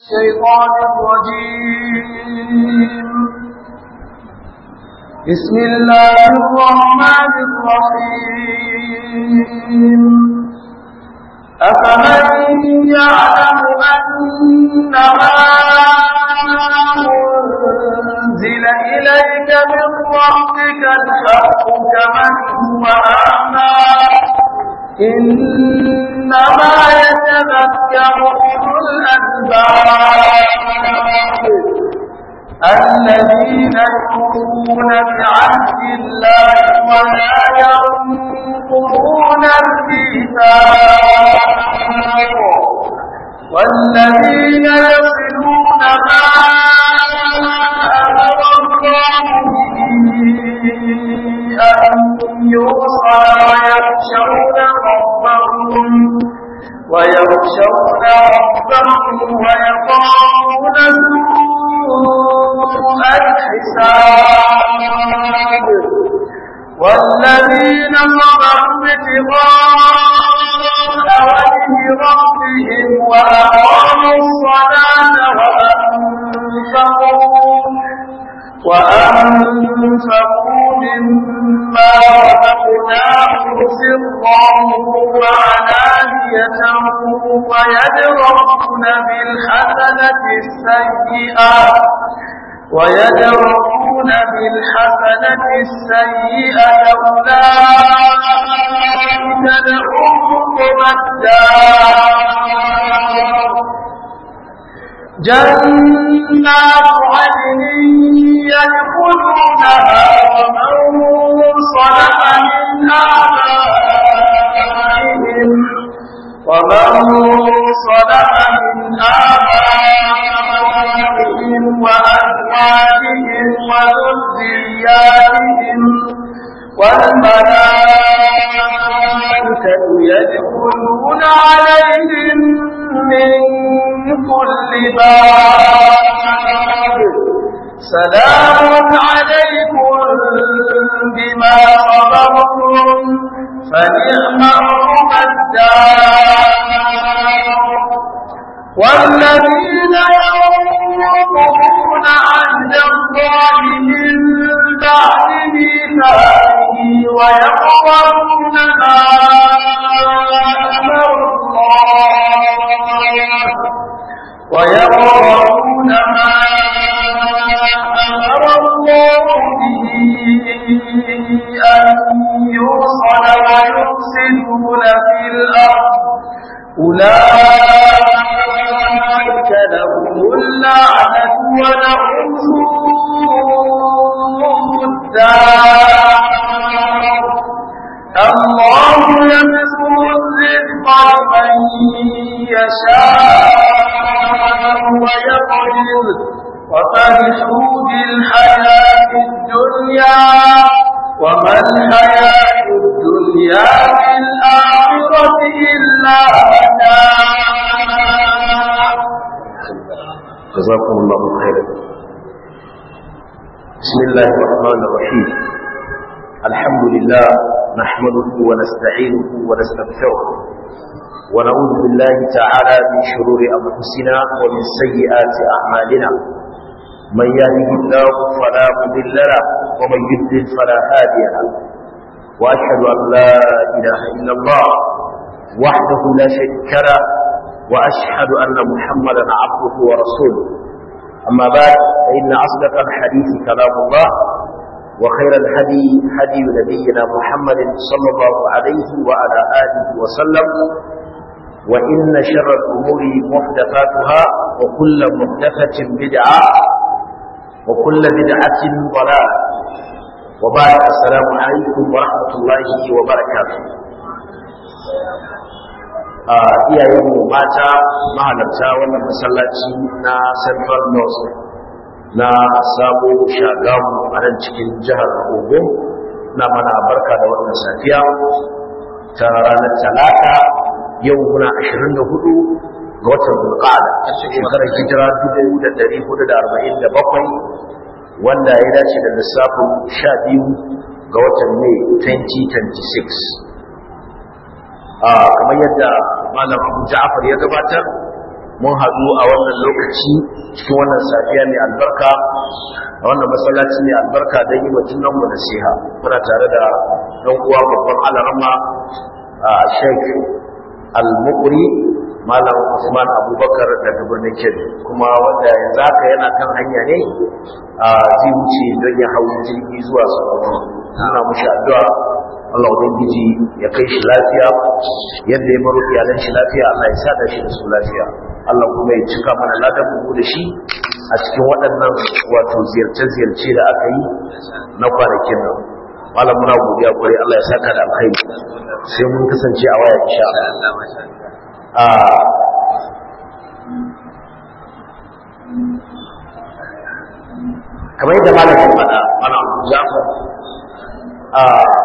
الشيطان الرجيم بسم الله الرحمن الرحيم أفمن يعلم أنما أنزل إليك من ربك الحق كمن هو أعمى إنما يتذكر أولو الألباب الذين يؤمنون بعهد الله ولا ينقضون الميثاق والذين يصلون ما أمر الله به أن يوصى ويخشون ربهم ويخشون ربهم ويخافون سوء الحساب والذين صبروا ابتغاء وجه ربهم وأقاموا الصلاة وأنفقوا وأنفقوا مما رزقناهم سرا وعلانية ويدرؤون بالحسنة السيئة ويدرؤون بالحسنة السيئة أولئك لهم الدار جنات عدن يدخلونها ومن صلح من آبائهم ومن صلح من آبائهم وأزواجهم وذرياتهم والملائكة يدخلون عليهم من كل باب سلام عليكم بما صبرتم فنعم عقب الدار والذين ينقضون عهد الله من بعد ميثاقه ويقرؤون ما أمر الله ويقرؤون ما أمر الله به أن يوصل ويفسدون في الأرض أولئك لهم اللعنة ولهم سوء الدار الله يبسط الرزق لمن يشاء ويقدر وفرحوا بالحياة الدنيا وما الحياة الدنيا في الآخرة إلا متاع جزاكم الله خيرا بسم الله الرحمن الرحيم الحمد لله نحمده ونستعينه ونستغفره ونعوذ بالله تعالى من شرور أنفسنا ومن سيئات أعمالنا من يهده الله فلا مضل له ومن يضلل فلا هادي له وأشهد أن لا إله إلا الله وحده لا شريك له وأشهد أن محمدا عبده ورسوله أما بعد فإن أصدق الحديث كلام الله وخير الهدي هدي نبينا محمد صلى الله عليه وعلى آله وسلم وإن شر الأمور محدثاتها وكل محدثة بدعة وكل بدعة ضلالة وبعد السلام عليكم ورحمة الله وبركاته iyayenmu mata mahalarta wannan masallaci na central north na sabo shagamu a nan cikin jihar ogun na mana barka da wannan safiya ta ranar talata yau muna 24 ga watan bulqada a shekarar hijira 1447 wanda ya dace da lissafin 12 ga watan mai 2026 kamar yadda malam abu ja'afar ya gabatar mun haɗu a wannan lokaci cikin wannan safiya mai albarka a wannan masallaci mai albarka don yi wa junanmu nasiha muna tare da ɗan uwa babban alarama a sheik al-mukuri malam usman abubakar daga birnin kebbi kuma wanda yanzu haka yana kan hanya ne a zai wuce don ya hau jirgi zuwa sokoto suna mushi addu'a Allah ubangiji ya kai shi lafiya yadda ya baro iyalan shi lafiya Allah ya sa shi da su lafiya Allah kuma ya cika mana ladan mu da shi a cikin waɗannan wato ziyarce-ziyarce da aka yi na kwanakin nan malam muna godiya kwarai Allah ya saka da alkhairi sai mun kasance a waya insha Allah kamar yadda malam ya faɗa malam Jafar a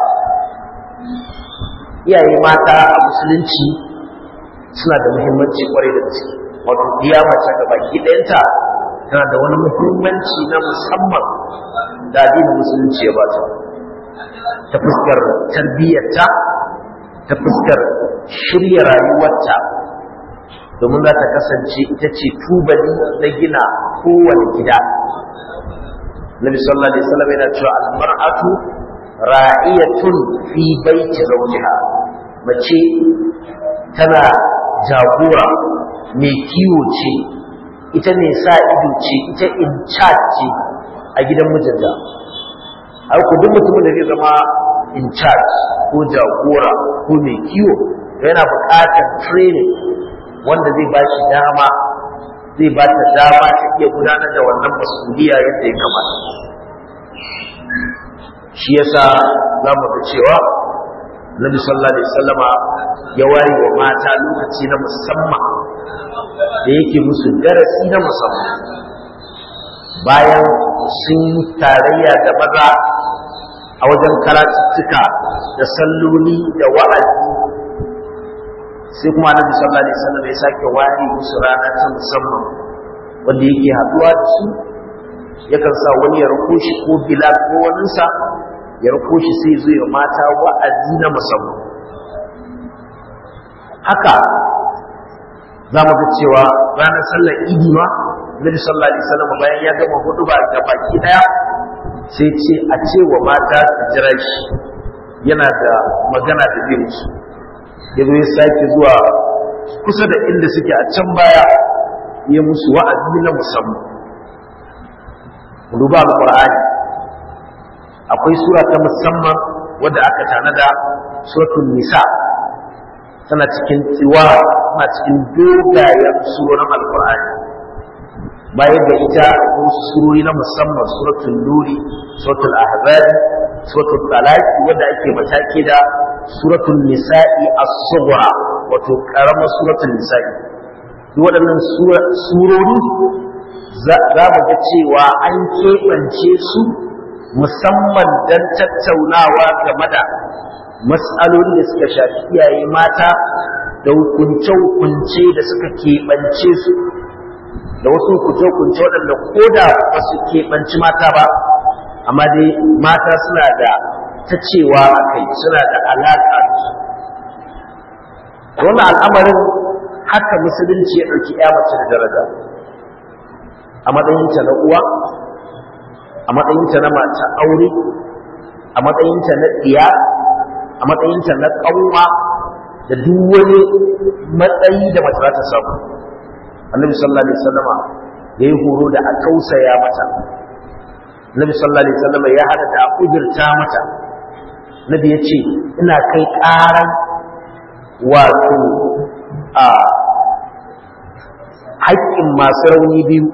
iyaye mata a musulunci suna da muhimmanci kwarai da gaske wato iya mace da baki ɗayanta tana da wani muhimmanci na musamman da addinin musulunci ya bata ta fuskar tarbiyyarta ta fuskar shirya rayuwarta domin za ta kasance ita ce tubali na gina kowane gida Nabi sallallahu alaihi wasallam yana cewa al-mar'atu ra'iyatun fi baiti zawjiha mace tana jagora mai kiwo ce ita ne sa ido ce ita in charge ce a gidan mijinta har ku duk mutumin da zai zama in charge ko jagora ko mai kiwo yana buƙatar training wanda zai ba shi dama zai ba ta dama ta iya gudanar da wannan masuliya yadda ya kamata shi yasa za mu ga cewa Nabi sallallahu alaihi wasallama ya ware wa mata lokaci na musamman da yake musu darasi na musamman bayan sun tarayya da maza a wajen karatuttuka da salloli da wa'azi sai kuma Nabi sallallahu alaihi wasallam ya sake ware musu rana ta musamman wanda yake haduwa da su yakan sa wani ya rako shi ko bilal ko waninsa ya rako shi sai zo ya mata wa'azi na musamman haka za mu ga cewa ranar sallar idi ma nabi sallallahu alaihi wasallam bayan ya gama hudu ba ga baki daya sai ce a ce wa mata su jira shi yana da magana da zai musu ya zo ya sake zuwa kusa da inda suke a can baya ya musu wa'azi na musamman duba alqur'ani akwai sura ta musamman wadda aka tanada suratul nisa tana cikin tsiwa tana cikin dogayen surorin alqur'ani bayan da ita wasu surori na musamman suratul nuri suratul ahzab suratul talaq wadda ake matake da suratul nisa'i as-sughra wato karamar suratul nisa'i duk waɗannan surori za mu ga cewa an keɓance su musamman don tattaunawa game da matsaloli da suka shafi iyaye mata da hukunce-hukunce da suka keɓance su da wasu hukunce-hukunce waɗanda ko da ba su keɓanci mata ba amma dai mata suna da ta cewa a kai suna da alaƙa wannan al'amarin haka musulunci ya ɗauki ya mace da daraja a matsayinta na uwa a matsayinta na mata aure a matsayinta na ɗiya a matsayinta na ƙanwa da duk wani matsayi da mace za ta samu annabi sallallahu alaihi wasallama ya yi horo da a tausaya mata annabi sallallahu alaihi wasallama ya hada da a kujirta mata nabi ya ce ina kai ƙaran wato a haƙƙin masu rauni biyu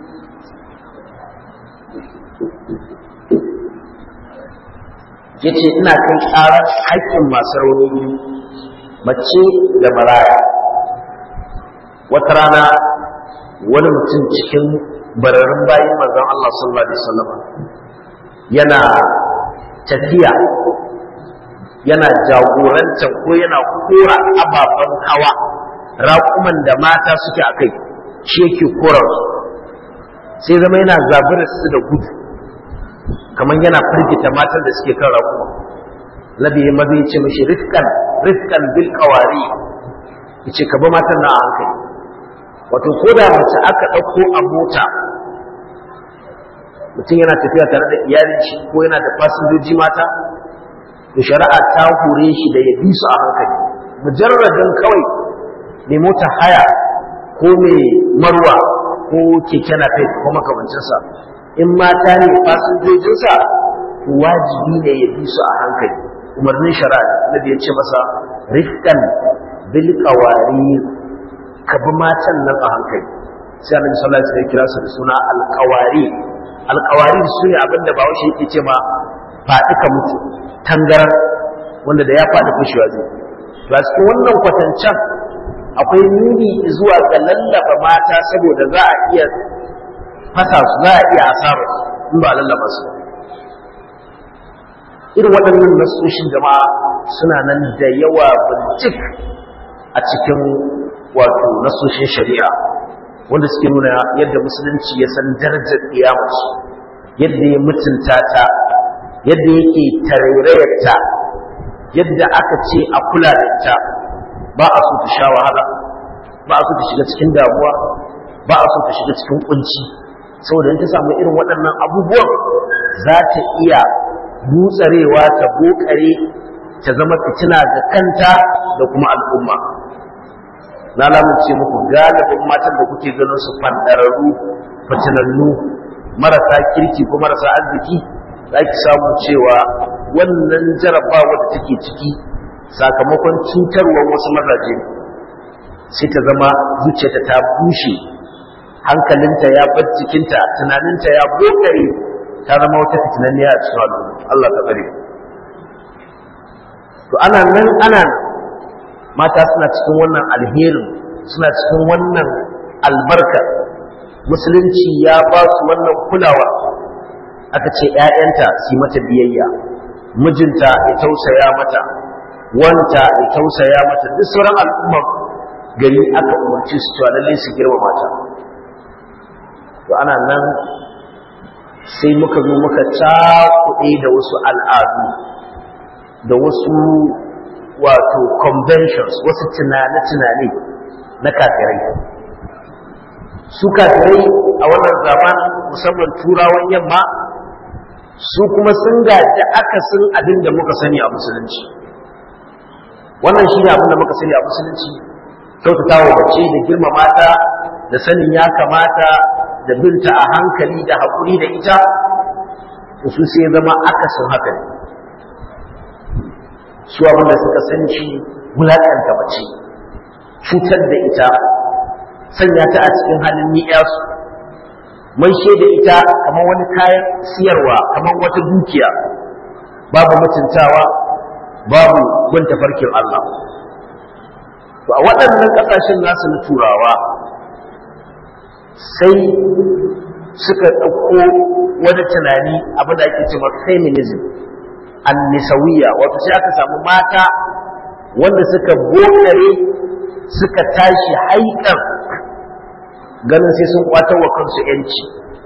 ya ce ina kai ƙarar haƙƙin masu rauni biyu mace da maraya wata rana wani mutum cikin bararin bayan manzon Allah sallallahu alaihi wasallam yana tafiya yana jagoranta ko yana kora ababen hawa raƙuman da mata suke a kai shi yake kora sai zama yana zaburar su da gudu kamar yana firgita matan da suke kan raƙuma nabi ya mazi ce mashi rifkan rifkan bil qawari yace ka ba matan na a hankali wato ko da mace aka ɗauko a mota mutum yana tafiya tare da iyalin shi ko yana da fasinjoji mata to shari'a ta hore shi da ya bi su a hankali mujarradin kawai mai mota haya ko mai marwa ko keke napep ko makamancinsa in mata ne fasinjojinsa to wajibi ne ya bi su a hankali umarnin shari'a na da ya ce masa rifkan bil qawarir ka bi matan nan a hankali sai annabi sallallahu alaihi wasallam kira su da suna alqawari alqawari su ne abinda ba washe yake ce ma faɗi ka mutu tangaran wanda da ya faɗi kushewa zai to a cikin wannan kwatancan akwai nuni zuwa ga lallaba mata saboda za a iya fasa su za a iya asara in ba lallaba su irin waɗannan nasoshin jama'a suna nan da yawa bincik a cikin wato nasoshin shari'a wanda suke nuna yadda musulunci ya san darajar kiyamaci yadda ya mutunta ta yadda yake tarairayarta yadda aka ce a kula da ita ba a so ta sha wahala ba a so ta shiga cikin damuwa ba a so ta shiga cikin kunci saboda in ta samu irin waɗannan abubuwan za ta iya butsarewa ta bokare ta zama fitina ga kanta da kuma al'umma na lamunce muku galibin matan da kuke ganin su fandararru fitinannu marasa kirki ko marasa arziki za ki samu cewa wannan jarabawa da take ciki sakamakon cutarwar wasu mazaje sai ta zama zuciyarta ta bushe hankalinta ya bar jikinta tunaninta ya bokare ta zama wata fitinanniya a cikin al'umma Allah ta tsare to ana nan ana mata suna cikin wannan alherin suna cikin wannan albarka musulunci ya ba su wannan kulawa aka ce ‘ya'yanta su mata biyayya mijinta ya tausaya mata wanta ya tausaya mata duk sauran al'ummar gari aka umarci su cewa lallai su girma mata to ana nan sai muka zo muka cakuɗe da wasu al'adu da wasu wato conventions wasu tunane-tunane na kafirai su kafirai a wannan zaman musamman turawan yamma su kuma sun gaji akasin abin da muka sani a musulunci wannan shi ne abin da muka sani a musulunci kyautata wa mace da girmama ta da sanin ya kamata da binta a hankali da haƙuri da ita su sai zama akasin haka ne su abin da suka san shi wulaƙanta mace cutar da ita sanya ta a cikin halin ni'yasu mai da ita kamar wani kayan siyarwa kamar wata dukiya babu mutuntawa babu gun tafarkin Allah to a waɗannan ƙasashen nasu na turawa sai suka ɗauko wani tunani abin da ake cewa feminism annisawiya wato sai aka samu mata wanda suka bokare suka tashi haikan ganin sai sun kwatar wa kansu yanci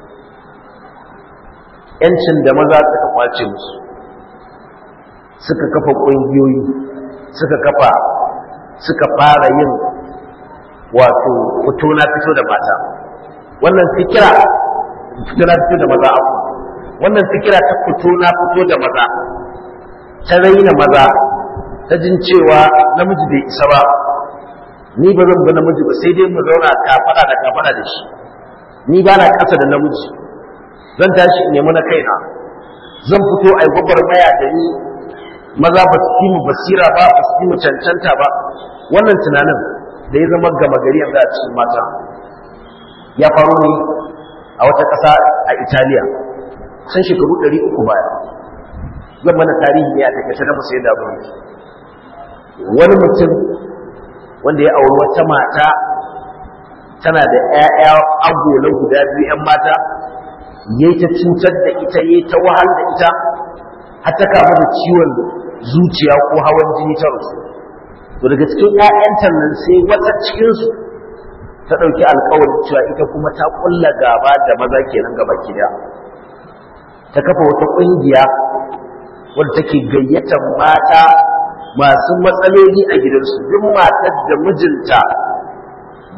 yancin da maza suka kwace musu suka kafa ƙungiyoyi suka kafa suka fara yin wato fito na fito da mata wannan fikira fito na fito da maza abu wannan fikira ta fito na fito da maza ta raina maza ta jin cewa namiji bai isa ba ni ba zan bi namiji ba sai dai mu zauna kafada da kafada da shi ni ba na ƙasa da namiji zan tashi in nemi na kaina zan fito a yi gwagwarmaya da ni maza ba su mu basira ba ba su mu cancanta ba wannan tunanin da ya zama gama gari yanzu a cikin mata ya faru ne a wata ƙasa a italiya kusan shekaru ɗari uku baya zan mana tarihi ne a takaice na musu yadda abin wani mutum wanda ya auri wata mata tana da 'ya'ya agola guda biyu 'yan mata ya ta cutar da ita ya ta wahal da ita har ta kama da ciwon zuciya ko hawan jini ta rasu to daga cikin 'ya'yanta nan sai wata cikinsu ta ɗauki alkawarin cewa ita kuma ta ƙulla gaba da maza kenan gaba gida ta kafa wata ƙungiya wadda take gayyatar mata masu matsaloli a gidansu duk matar da mijinta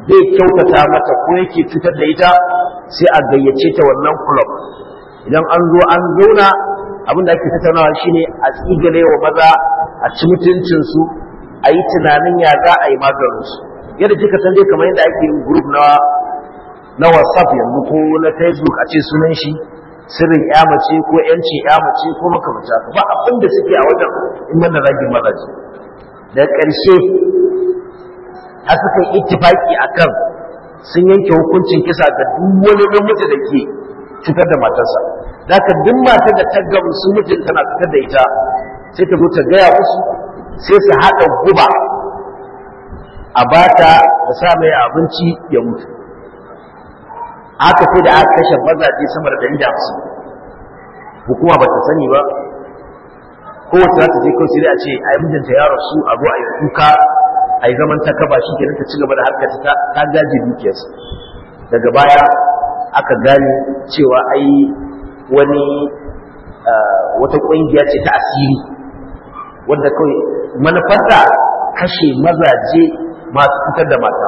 zai kyautata mata ko yake cutar da ita sai a gayyace ta wannan club idan an zo an zauna abin da ake tattaunawa shine a tsigale wa maza a ci mutuncinsu a yi tunanin ya za a yi maganinsu yadda kika san dai kamar yadda ake yin group na na whatsapp yanzu ko na facebook a ce sunan shi sirrin ya mace ko yanci ya mace ko makamata ba abin da suke a wajen in mana ragin mazaje da ƙarshe har suka yi ittifaki akan sun yanke hukuncin kisa ga duk wani namiji da ke cutar da matarsa da ka duk matar da ta gamsu mijin tana fitar da ita sai ta zo ta gaya musu sai su haɗa guba a bata da sa mai abinci ya mutu haka sai da aka kashe mazaje sama da ɗari da hamsin hukuma ba ta sani ba kowace za ta je kawai sai a ce a yi mijinta ya rasu a zo a yi kuka a yi zaman ta kaba shi kenan ta ci gaba da harkar ta ta gaje dukiyarsa daga baya aka gane cewa ai wani wata ƙungiya ce ta asiri wanda kawai manufarta kashe mazaje masu fitar da mata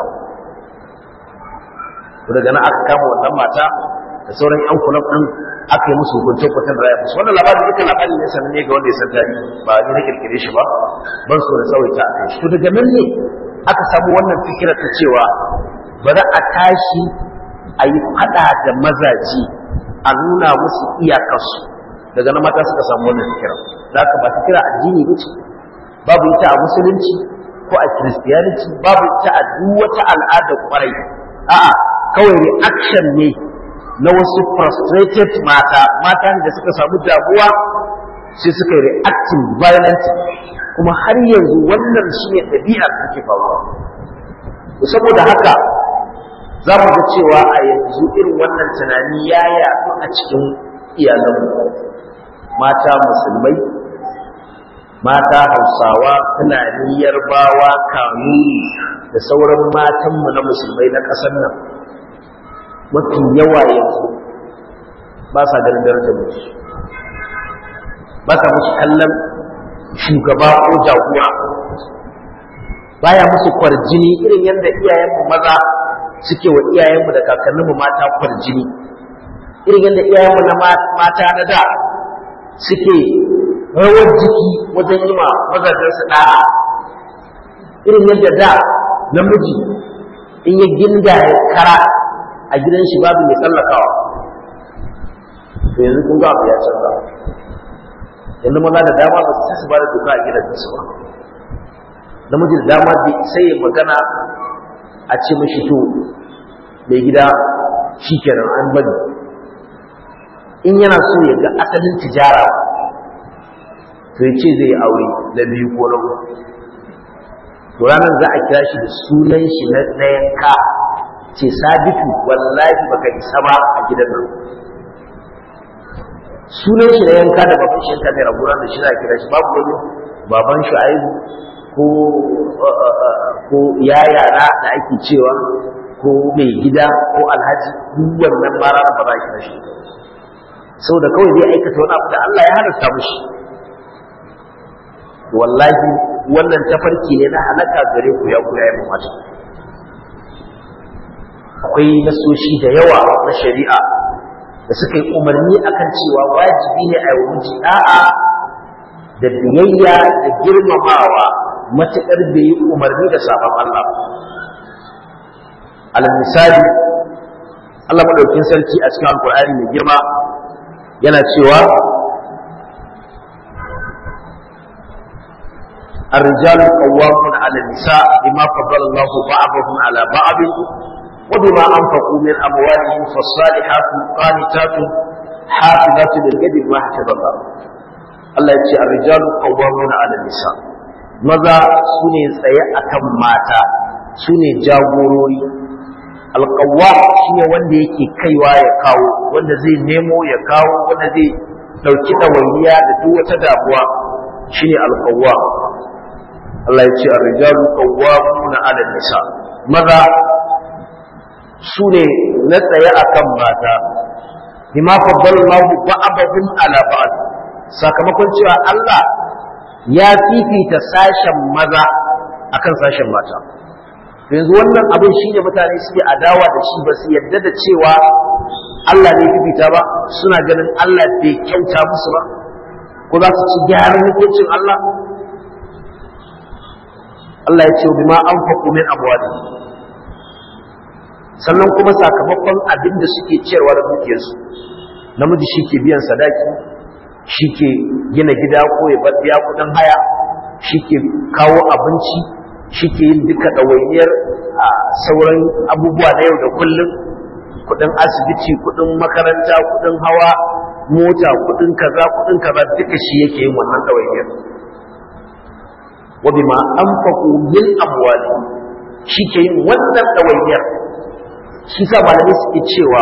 daga nan aka kama wannan mata da sauran yan kulab din aka yi musu hukuncin kwatan raya musu wannan labarin duka labarin ne sanin ne ga wanda ya san tarihi ba ni na kirkire shi ba ban so da tsawaita a kai to daga nan ne aka samu wannan fikirar ta cewa bari a tashi a yi fada da mazaji a nuna musu iyakarsu daga nan mata suka samu wannan fikirar za ka ba fikira addini ba ce babu ita a musulunci ko a kiristiyaniti babu ita a duk wata al'adar kwarai a'a kawai reaction ne na wasu frustrated mata mata da suka samu damuwa sai suka yi reacting violent kuma har yanzu wannan shi ne ɗabi'ar da ke faruwa saboda haka za mu ga cewa a yanzu irin wannan tunani ya yaɗu a cikin iyalanmu mata musulmai mata hausawa fulani yarbawa kanuni da sauran matanmu na musulmai na ƙasar nan mafi yawa yanzu ba sa ganin darajar musu ba sa musu kallon shugaba ko jagora baya musu kwarjini irin yadda iyayenmu maza suke wa iyayenmu da kakanninmu mata kwarjini irin yadda iyayenmu na mata na da suke rawar jiki wajen yi ma mazajensu ɗa'a irin yadda da namiji in ya ginda ya kara a gidan shi babu mai tsallakawa to yanzu kun ga abu ya canza yanzu maza da dama ba su su ba da doka a gidan su ba namiji da dama bai sai ya magana a ce mashi to mai gida shi kenan an bari in yana so ya ga asalin tijara to ya ce zai yi aure na biyu ko na uku to ranar za a kira shi da sunan shi na yanka ce sabitu wallahi baka isa ba a gidan nan sunan shi na yanka da baban shi yanka mai raburan da shi za a kira shi babu wani baban shi aibu ko ko yaya na da ake cewa ko mai gida ko alhaji duk wannan ma ranar ba za a kira shi saboda kawai zai aikata wani abu da Allah ya halarta mushi wallahi wannan tafarki ne na halaka gare ku ya ku yayin mata akwai nasoshi da yawa na shari'a da suka yi umarni akan cewa wajibi ne a yi miji da'a da biyayya da girmamawa matuƙar bai yi umarni da sabon Allah alal misali Allah madaukin sarki a cikin alkur'ani mai girma yana cewa الرجال قوامون على النساء بما فضل الله بعضهم على بعض وبما أنفقوا من أموالهم فالصالحات قانتات حافظات للغيب ما حفظ الله Allah ya ce arrijalu qawwamuna 'ala nisa maza sune tsaye akan mata sune jagorori alqawwam shine wanda yake kaiwa ya kawo wanda zai nemo ya kawo wanda zai dauki dawainiya da duk wata damuwa shine alqawwam Allah ya ce arrijalu qawwamuna 'ala nisa maza su ne na tsaye a kan mata bima faddalallahu ba'dahum ala ba'd sakamakon cewa Allah ya fifita sashen maza akan sashen mata yanzu wannan abin shi ne mutane suke adawa da shi ba su yadda da cewa Allah ne fifita ba suna ganin Allah bai kyauta musu ba ko za su ci gyaran hukuncin Allah Allah ya ce bi ma an faƙo min amwali sannan kuma sakamakon abin da suke ciyarwa da dukiyarsu namiji shi ke biyan sadaki shi ke gina gida ko ya biya kuɗin haya shi ke kawo abinci shi ke yin duka ɗawainiyar a sauran abubuwa na yau da kullum kuɗin asibiti kuɗin makaranta kuɗin hawa mota kuɗin kaza kuɗin kaza duka shi yake yin wannan ɗawainiyar wa bima anfaqu min amwali shi ke yin wannan ɗawainiyar shi sa malamai suke cewa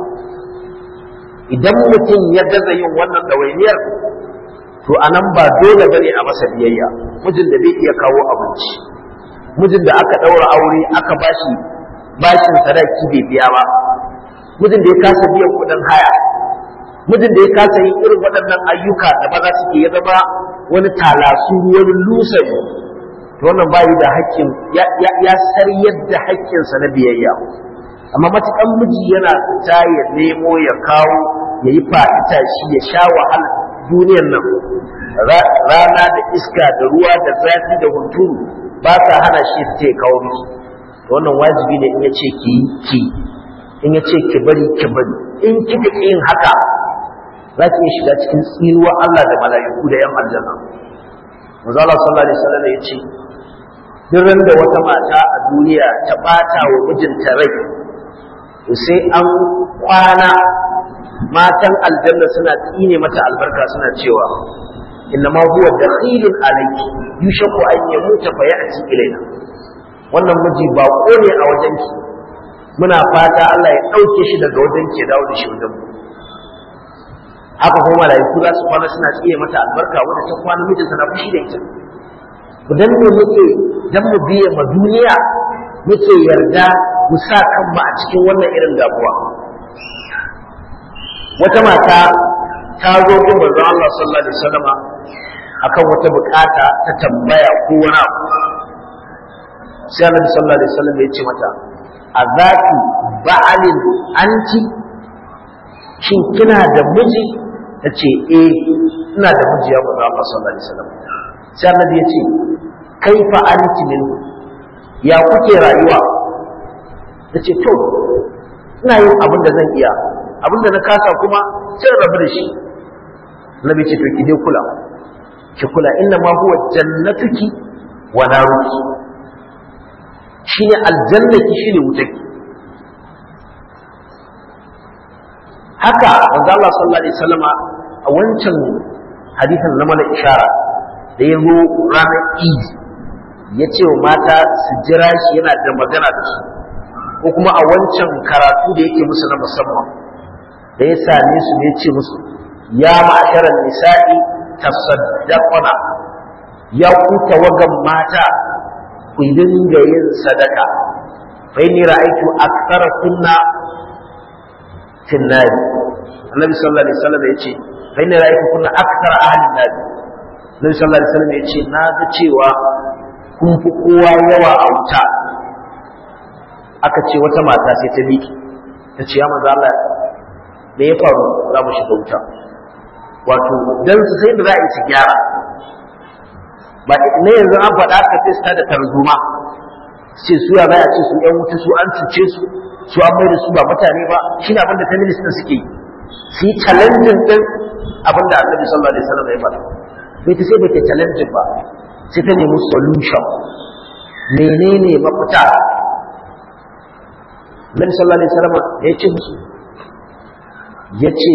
idan mutum ya gaza yin wannan ɗawainiyar to anan ba dole bane a masa biyayya mijin da bai iya kawo abinci mijin da aka ɗaura aure aka bashi bashin sadaki bai biya ba mijin da ya kasa biyan kuɗin haya mijin da ya kasa yin irin waɗannan ayyuka da maza suke ya zama wani talasu wani lusari to wannan bayi da haƙƙin ya saryar da haƙƙinsa na biyayya amma matuƙan miji yana fita ya nemo ya kawo ya yi fa'ita shi ya sha wahala duniyar nan rana da iska da ruwa da zafi da hunturu ba sa hana shi ta ya kawo miki wannan wajibi ne in ya ce ki ki in ya ce ki bari ki bari in kika ki yin haka za ki iya shiga cikin tsinuwa Allah da mala'iku da 'yan aljanna manzo Allah sallallahu alaihi wasallam ya ce duk da wata mata a duniya ta bata wa mijinta rai sai an kwana matan aljanna suna tsine mata albarka suna cewa inna ma huwa dakhilun alayki yushaku an yamuta fa ya'ti ilaina wannan miji ba ne a wajenki muna fata Allah ya dauke shi daga wajenki ya dawo da shi wajen mu haka kuma malaiku za su kwana suna tsiye mata albarka wanda ta kwana mijinta na fushi da ita dan ne muke dan mu biye ma duniya muke yarda mu sa kanmu a cikin wannan irin damuwa wata mata ta zo gun manzo Allah sallallahu alaihi wasallama akan wata bukata ta tambaya ko wani abu sai Annabi sallallahu alaihi wasallam ya ce mata azaki ba'alin anti shin kina da miji tace eh ina da miji ya manzo Allah sallallahu alaihi wasallam sai Annabi ya ce kaifa anti min ya kuke rayuwa tace to ina yin abin da zan iya abin da na kasa kuma sai rabu da shi nabi ce to ki dai kula ki kula inna ma huwa jannatuki wa naruki shine aljannaki shine wutarki haka manzo Allah sallallahu alaihi wasallama a wancan hadisin na mana ishara da ya zo ranar Eid ya ce wa mata su jira shi yana da magana da su ko kuma a wancan karatu da yake musu na musamman da ya same su ne ce musu ya ma'asharar nisa'i tasaddaquna ya ku tawagan mata ku dinga yin sadaka fa inni ra'aytu akthara kunna fi an-nar annabi sallallahu alaihi wasallam yace fa inni ra'aytu kunna akthara ahli an-nar annabi sallallahu alaihi wasallam yace na ga cewa kun fi kowa yawa a wuta aka ce wata mata sai ta miki ta ce ya maza Allah me ya faru za mu shiga wuta wato dan su sai da za a yi su gyara ba ne yanzu an faɗa ka sai su da tarzoma sai su ya baya ce su yan wuta su an cuce su su an mai da su ba mutane ba shine abin da feminist din suke yi su yi challenging din abin da annabi sallallahu alaihi wasallam ya faɗa bai ta sai bai ta challenging ba sai ta nemi solution menene mafita Nabi sallallahu alaihi wasallam ya ce musu ya ce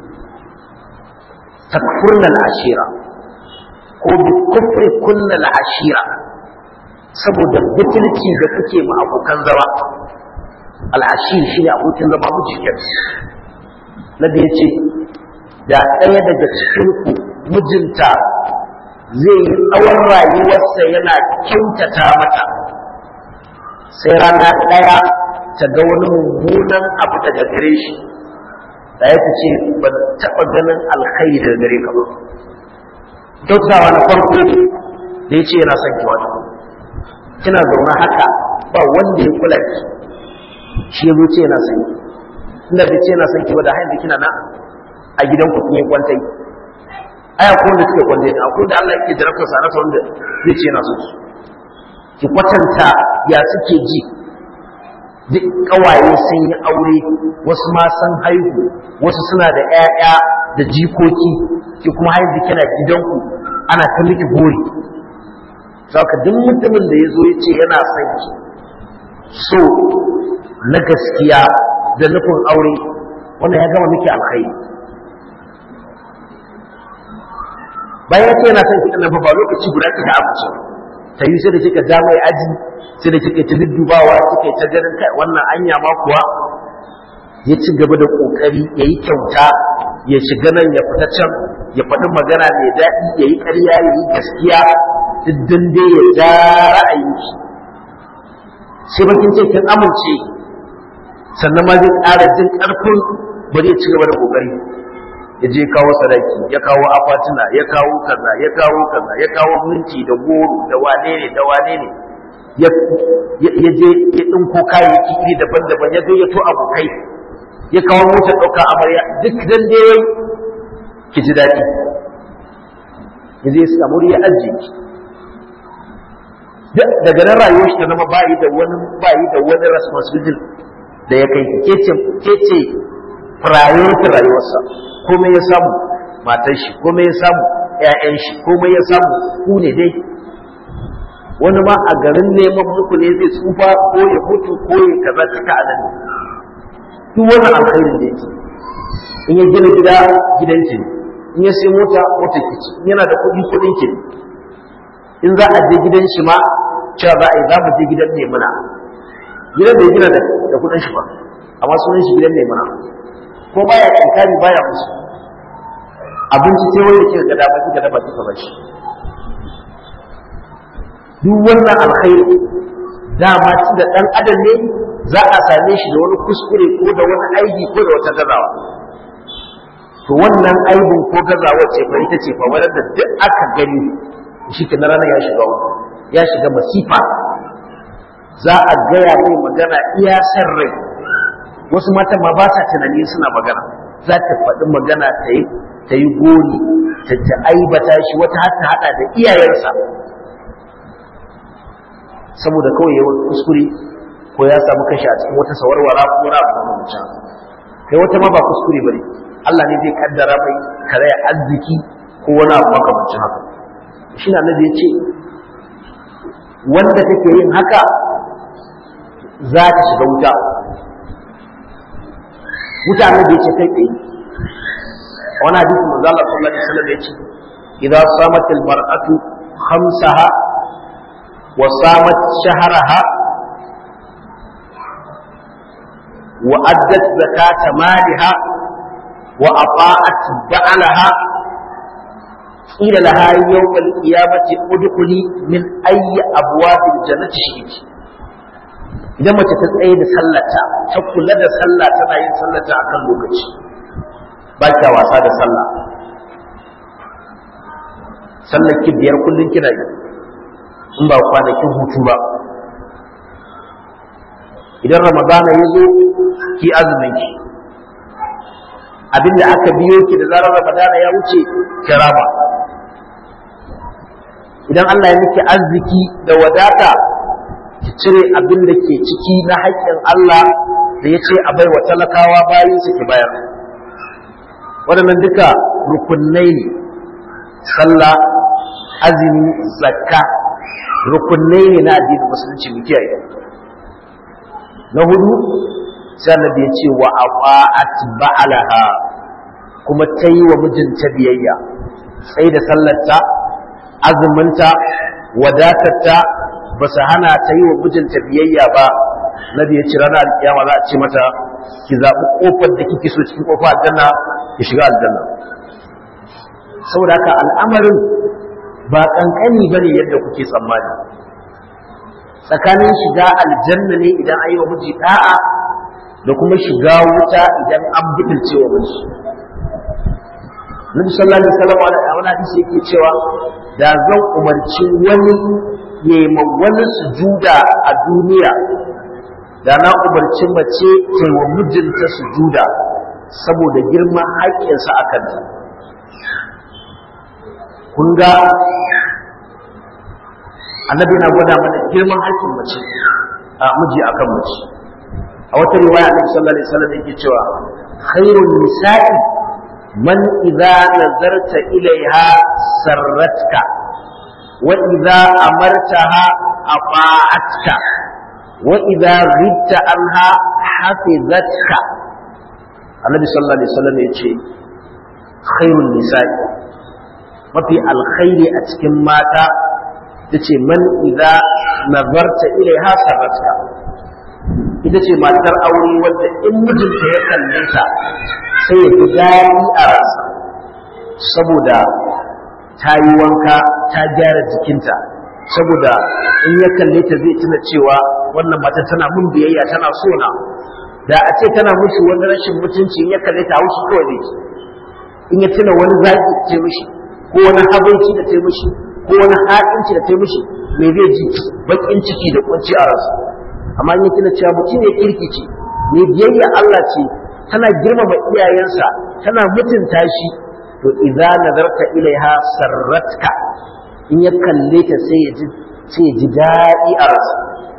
takfurna al'ashira ko bi kufri kunna al'ashira saboda butulci da kuke ma abokan zama al'ashir shi ne abokin zama mujikin nabi ya ce da ɗaya daga cikinku mijinta zai yi tsawon rayuwarsa yana kyautata mata sai rana ɗaya ta ga wani mummunan abu daga gare shi da ya ta ce ba taɓa ganin alkhairi daga gare ka ba kyautawa na farko da ya ce yana son ki wata kina zaune haka ba wanda ya kula ki shi ya zo ce yana son ki inda bai ce yana son ki ba da hanyar kina na a gidan ku kun yi kwantai aya ko da suke kwantai da akwai da Allah yake jarabta sa rasa wanda zai ce yana son ki ki kwatanta ya suke ji duk kawaye sun yi aure wasu ma sun haihu wasu suna da 'ya'ya da jikoki ki kuma haihu kina gidanku ana ta miki gori saka duk mutumin da ya zo ya ce yana son ki so na gaskiya da nufin aure wannan ya gama miki alkhairi bayan ya ce yana son ki ɗan ba lokaci guda kika abuce ta yi sai da kika ja mai aji sai da kika ta duddubawa kika ta ganin kai wannan anya ma kuwa ya ci gaba da kokari ya yi kyauta ya shiga nan ya fita can ya faɗi magana mai daɗi ya yi ƙarya ya yi gaskiya duk dai ya ja ra'ayin shi sai bakin ce kin amince sannan ma zai ƙara jin ƙarfin bari ya ci gaba da kokari ya je kawo sadaki ya kawo akwatuna ya kawo kaza ya kawo kaza ya kawo minti da goro da wane ne da wane ne ya je ya ɗinko kayayyaki iri daban-daban ya gayyato abokai ya kawo motar ɗauka amarya duk dan dai ki ji daɗi ya zai samu ya ajiye ki daga nan rayuwar shi ta zama bayi da wani bayi da wani responsibility da ya kai ke ce ke ce priority rayuwarsa komai ya samu matar shi komai ya samu ƴaƴan shi komai ya samu ku ne dai wani ma a garin neman muku ne zai tsufa ko ya mutu ko ya kaza cika a nan duk wannan alkhairin da yake in ya gina gida gidan ki in ya sai mota mota ki ci yana da kuɗi kuɗin ki in za a je gidan shi ma cewa za a yi za mu je gidan ne muna gidan da ya gina da kuɗin shi ba amma sunan shi gidan ne muna ko baya inkari baya musu abinci sai wanda kika ga dama kika dafa kika bashi duk wannan alkhairi dama ci da dan adam ne za a same shi da wani kuskure ko da wani aiki ko da wata gazawa to wannan aibin ko gazawa ce fa ita ce fa wadda duk aka gani shi ke na ranar ya shiga ya shiga masifa za a gaya mai magana iya san rai wasu matan ma ba sa tunani suna magana za ta faɗi magana ta yi ta yi gori ta ta aibata shi wata har ta haɗa da iyayensa saboda kawai yawan kuskure ko ya samu kashi a cikin wata sawarwara ko na abu da mutum kai wata ma ba kuskure bane Allah ne zai kaddara mai karaya arziki ko wani abu makamancin haka shi na nabi ya ce wanda take yin haka za ta shiga wuta mutane da yace kai tsaye wani hadisi manzo Allah sallallahu alaihi wasallam yace idza samat almar'atu khamsaha wa samat shahraha wa addat zakata maliha wa ata'at ba'laha qila laha yawm alqiyamati udkhuli min ayyi abwabil jannati shi'ti idan mace ta tsaye da sallata ta kula da sallah tana yin sallata a kan lokaci ba kya wasa da sallah sallar ki biyar kullum kina yi in ba kwanakin hutu ba idan ramadana ya zo ki azumin ki abinda aka biyo ki da zarar ramadana ya wuce ki raba idan Allah ya miki arziki da wadata ki cire abin da ke ciki na haƙƙin Allah da ya ce a baiwa talakawa bayan su ki bayar waɗannan duka rukunai ne sallah azumi zakka rukunai ne na addinin musulunci mu kiyaye na hudu sai annabi ya ce wa aqa'at ba'alaha kuma ta yi wa mijinta biyayya sai da sallarta azuminta wadatarta ba su hana ta yi wa mijinta biyayya ba nabi ya ce ranar alkiyama za a ce mata ki zaɓi ƙofar da kike so cikin ƙofar aljanna ki shiga aljanna saboda haka al'amarin ba ƙanƙani ba ne yadda kuke tsammani tsakanin shiga aljanna ne idan an yi wa miji ɗa'a da kuma shiga wuta idan an butulce wa miji Nabi sallallahu alaihi wasallam a wani hadisi yake cewa da zan umarci wani ya yi wani sujuda a duniya da na umarci mace ta yi wa mijinta sujuda saboda girman haƙƙinsa a kanta kun ga annabi na gwada mana girman haƙƙin mace a miji akan mace a wata riwaya annabi sallallahu alaihi wasallam yake cewa khairun nisa'i man idza nazarta ilaiha sarratka wa idza amartaha ata'atka wa idza ghibta anha hafizatka annabi sallallahu alaihi wasallam yace khairun nisa'i mafi alkhairi a cikin mata tace man idza nazarta ilaiha sarratka ita ce matar aure wadda in mijinta ya kalle ta sai ya fi daɗi a ransa saboda ta yi wanka ta gyara jikinta saboda in ya kalle ta zai tuna cewa wannan mata tana mun biyayya tana so na da a ce tana mushi wani rashin mutunci in ya kalle ta haushi kawai zai ci in ya tuna wani zaki da ta mishi ko wani habaici da ta mishi ko wani haɗinci da ta mishi me zai ji baƙin ciki da kunci a ransa amma in tuna cewa mutum ne kirki ce mai biyayya Allah ce tana girmama iyayensa tana mutunta shi to idza nazarta ilaiha sarratka in ya kalle ta sai ya ji sai ya ji daɗi a ransa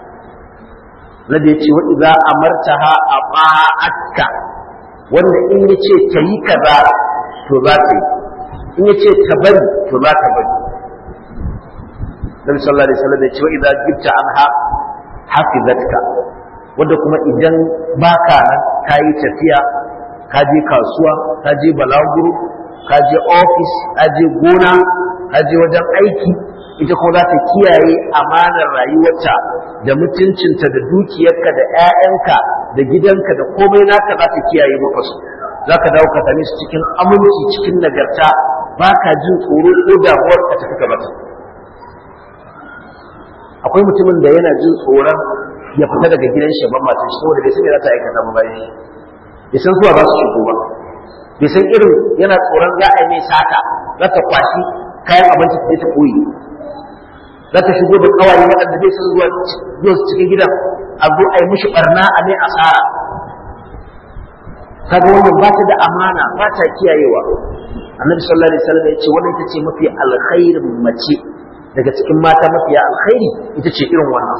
Nabi ya ce wa idza amartaha ata'atka wanda in ya ce ta yi kaza to za ta yi in ya ce ta bari to za ta bari Nabi sallallahu alaihi wasallam ya ce wa idza gibta anha hafizatka wanda kuma idan baka nan ka yi tafiya ka je kasuwa ka je balaguro ka je ofis ka je gona ka je wajen aiki ita kuma za ta kiyaye amanar rayuwarta da mutuncinta da dukiyarka da 'ya'yanka da gidanka da komai naka za ta kiyaye maka su za ka dawo ka same su cikin aminci cikin nagarta ba ka jin tsoro ko damuwar ka tafi gabata akwai mutumin da yana jin tsoron ya fita daga gidan shi ban matan shi saboda bai san me za ta aikata ba bayan shi bai san zuwa za su shigo ba bai san irin yana tsoron za a yi mai sata za ta kwashi kayan abinci ta ta koyi za ta shigo da kawaye waɗanda bai san zuwa zuwa su cikin gidan a zo a yi mishi barna a mai asara kaga wannan ba ta da amana ba ta kiyayewa annabi sallallahu alaihi wasallam ya ce wannan ita ce mafi alkhairin mace daga cikin mata mafiya alkhairi ita ce irin wannan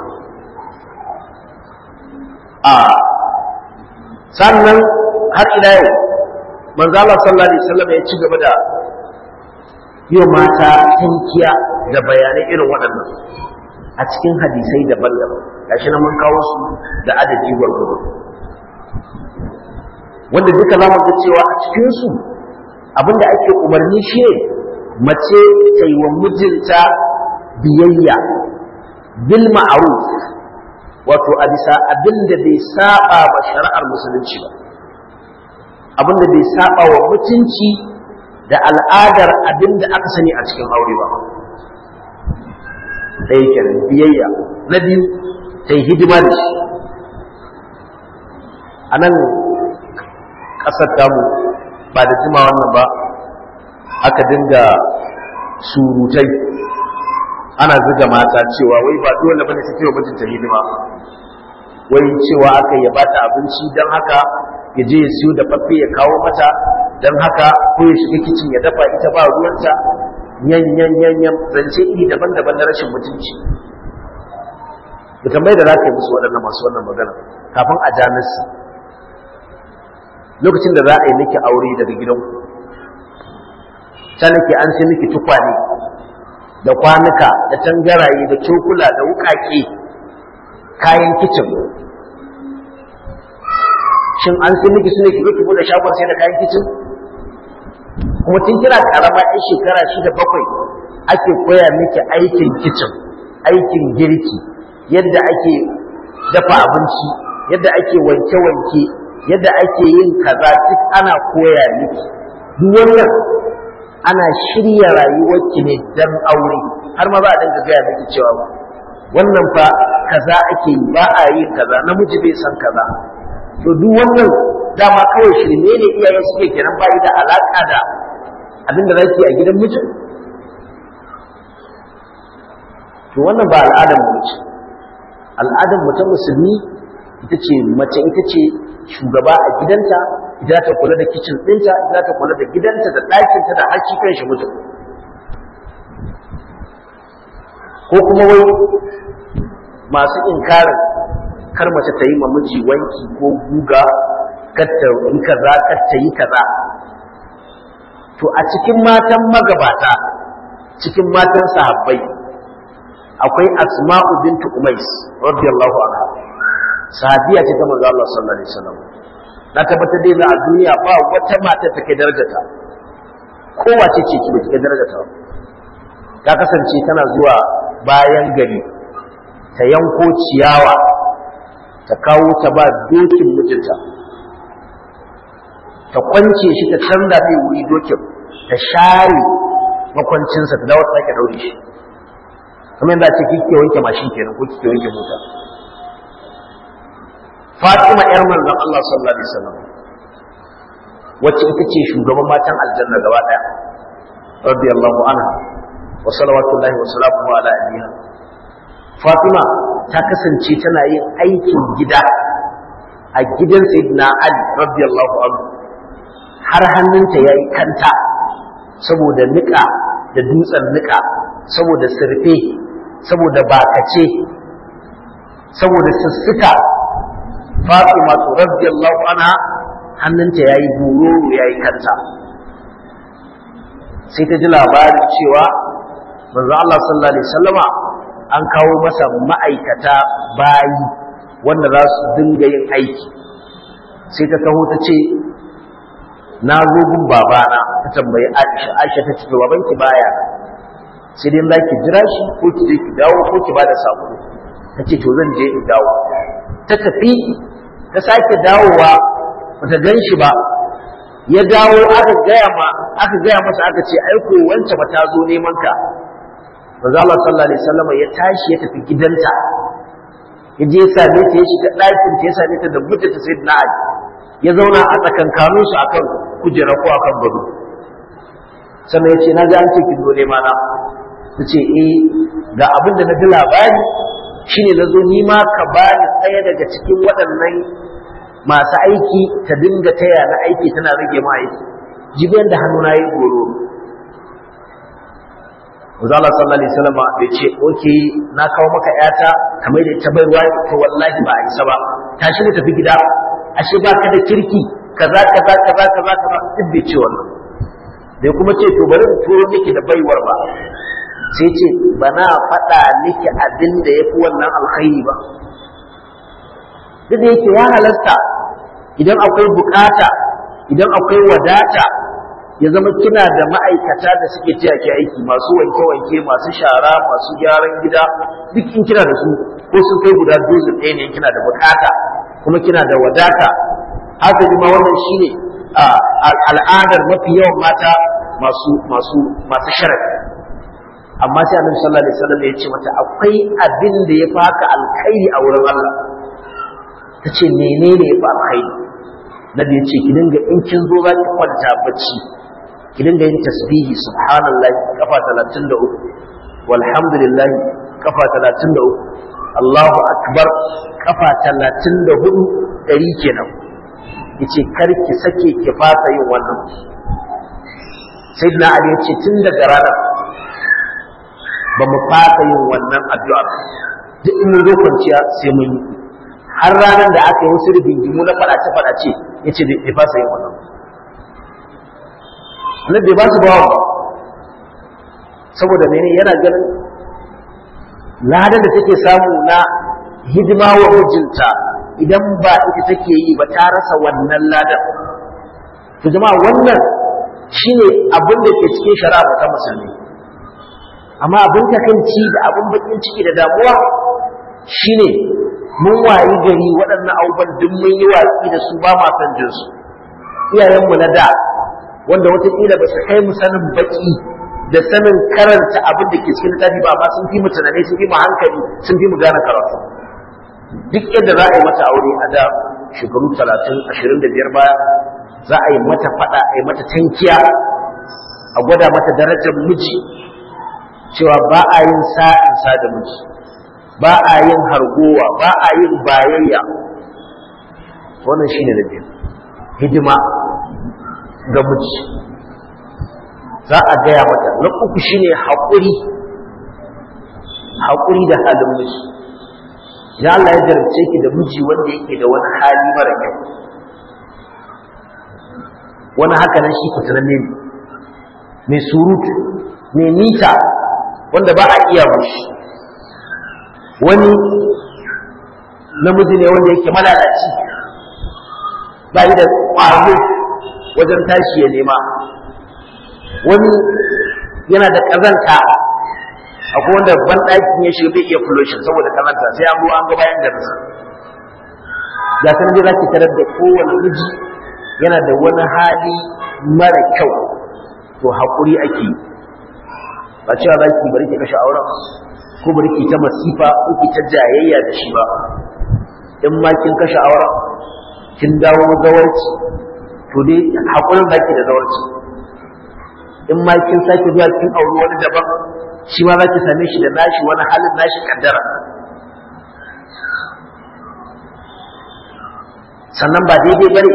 a sannan har ila yau manzo Allah sallallahu alaihi wasallam ya ci gaba da yau mata tankiya da bayanai irin waɗannan a cikin hadisai daban-daban gashi na mun kawo su da adadi gwargwado wanda duka za mu ga cewa a cikin su abinda ake umarni shi mace ta yi wa mijinta biyayya bil ma'ruf wato a bisa abin da bai saba wa shari'ar musulunci ba abin da bai saba wa mutunci da al'adar abin da aka sani a cikin aure ba ɗaya kenan biyayya na biyu ta yi hidima da shi a nan ƙasar tamu ba da jima wannan ba aka dinga surutai ana zuga mata cewa wai ba dole bane su wa mijinta hidima wai cewa aka ya bata abinci don haka ya je ya siyo da faffe ya kawo mata don haka ko ya shiga kicin ya dafa ita ba ruwanta yan yan yan yan zance iri daban-daban na rashin mutunci da tambayar da za ka yi musu waɗannan masu wannan magana kafin a ja nasi lokacin da za a yi miki aure daga gidanku ta nake an sai miki tukwane da kwanuka da tangaraye da cokula da wukake kayan kicin shin an sai miki sune ki ki bude shagon sai da kayan kicin kuma tun kira karama ɗan shekara shida bakwai ake koya miki aikin kicin aikin girki yadda ake dafa abinci yadda ake wanke-wanke yadda ake yin kaza duk ana koya miki duk wannan ana shirya rayuwarki ne dan aure har ma za a dinga gaya miki cewa wannan fa kaza ake yi ba a yin kaza namiji bai san kaza to duk wannan dama kawai shirme ne iyaye suke kenan ba da alaka da abin da zaki a gidan mijin to wannan ba al'adar mu ce al'adar mu ta musulmi ita ce mace ita ce shugaba a gidanta ita ta kula da kicin ɗinta ita ta kula da gidanta da ɗakinta da haƙi kan shi mutum ko kuma wai masu inkarin kar mace ta yi ma miji wanki ko guga kar ta yi kaza kar ta yi kaza to a cikin matan magabata cikin matan sahabbai akwai asma'u bintu umais radiyallahu anha sahabiya ce ta manzo Allah sallallahu alaihi wasallam na tabbatar dai a duniya ba wata mata ta kai darajarta kowace ce ki ba ta kai darajarta ta kasance tana zuwa bayan gari ta yanko ciyawa ta kawo ta ba dokin mijinta ta kwance shi ta canza mai wuri dokin ta share makwancinsa ta dawo ta sake daure shi kamar yadda ce kike wanke mashin kenan ko kike wanke mota Fatima ƴar manzon Allah sallallahu alaihi wasallam wacce ita ce shugaban matan aljanna gaba daya radiyallahu anha wa salawatullahi wa salamuhu ala abiha Fatima ta kasance tana yin aikin gida a gidan Sayyidina Ali radiyallahu anhu har hannunta yayi kanta saboda nika da dutsen nika saboda sirfe saboda bakace saboda sussuka Fatima radiyallahu anha hannunta yayi buroro yayi kanta sai ta ji labarin cewa manzo Allah sallallahu alaihi wasallama an kawo masa ma'aikata bayi wanda za su dinga yin aiki sai ta taho ta ce na zo gun babana ta tambayi Aisha Aisha ta ce babanki baya sai dai za ki jira shi ko ki je ki dawo ko ki bada sako ta ce to zan je in dawo ta tafi ta sake dawowa bata gan shi ba ya dawo aka gaya ma aka gaya masa aka ce aiko wance ba ta zo neman ka manzo Allah sallallahu alaihi wasallam ya tashi ya tafi gidanta ya je ya same ta ya shiga ɗakin ta ya same ta da mijinta sayyidina Ali ya zauna a tsakankanin su akan kujera ko akan gado sannan ya ce na ji an ce ki zo nema na ta ce eh ga abin da na ji labari shine na zo ni ma ka bani ɗaya daga cikin waɗannan masu aiki ta dinga taya na aiki tana rage ma aiki jibiyar da hannu na yi goro Maza Allah sallallahu alaihi wasallam bai ce oke na kawo maka yata kamar da ita bai ruwa to wallahi ba a isa ba tashi mu tafi gida ashe ba ka da kirki kaza kaza kaza kaza kaza duk bai ce wannan bai kuma ce to bari in turo miki da baiwar ba sai ce bana faɗa miki abin da yafi wannan alkhairi ba duk da yake ya halasta idan akwai bukata idan akwai wadata ya zama kina da ma'aikata da suke taya ki aiki masu wanke-wanke masu shara masu gyaran gida duk in kina da su ko sun kai guda dozin ɗaya ne kina da bukata kuma kina da wadata haka ma wannan shine al'adar mafi yawan mata masu masu masu sharafi amma sai annabi sallallahu alaihi wasallam ya ce mata akwai abin da ya faka alkhairi a wurin Allah ta ce menene ya fi alkhairi nabi ya ce ki dinga in kin zo za ki kwanta bacci ki dinga yin tasbihi subhanallah kafa 33 walhamdulillah kafa 33 Allahu akbar kafa 34 dari kenan yace kar ki sake ki fasa yin wannan sayyidina ali yace tun daga ranar ba mu fasa yin wannan addu'a duk in mun zo kwanciya sai mun yi har ranar da aka yi wasu rigingimu na fadace-fadace ya ce bai fasa yin wannan nan bai ba su bawa ba saboda mene yana ganin ladan da take samu na hidima wa mijinta idan ba ita take yi ba ta rasa wannan ladan to jama'a wannan shine abin da ke cikin shari'a ta musulmi amma abin takaici da abin bakin ciki da damuwa shine mun wayi gari waɗannan abubuwan duk mun yi watsi da su ba ma san jin su iyayenmu na da wanda wataƙila ba su kai mu sanin baki da sanin karanta abin da ke cikin littafi ba amma sun fi mu tunani sun fi mu hankali sun fi mu gane karatu duk yadda za a yi mata aure a da shekaru talatin ashirin da biyar baya za a yi mata faɗa a yi mata tankiya a gwada mata darajar miji cewa ba a yin sa'in sa da miji ba a yin hargowa ba a yin bayayya wannan shine da biyu hidima ga miji za a gaya mata na uku shine haƙuri haƙuri da halin miji idan Allah ya jarabce ki da miji wanda yake da wani hali mara kyau wani haka nan shi fitinanne ne mai surutu mai nita wanda ba a iya mushi wani namiji ne wanda yake malalaci ba yi da ƙwazo wajen tashi ya nema wani yana da ƙazanta akwai wanda ban ɗakin ya shiga bai iya fuloshin saboda ƙazanta sai an ruwa an ga bayan garsa ga sanar da za ki tarar da kowane miji yana da wani hali mara kyau to haƙuri ake ba cewa za ki bari ki kashe auren ko bari ki ta masifa ko ki ta jayayya da shi ba in ma kin kashe auren kin dawo zawarci to dai haƙurin za ki da zawarci in ma kin sake zuwa kin auri wani daban shi ma za ki same shi da nashi wani halin nashi kaddara sannan ba daidai bane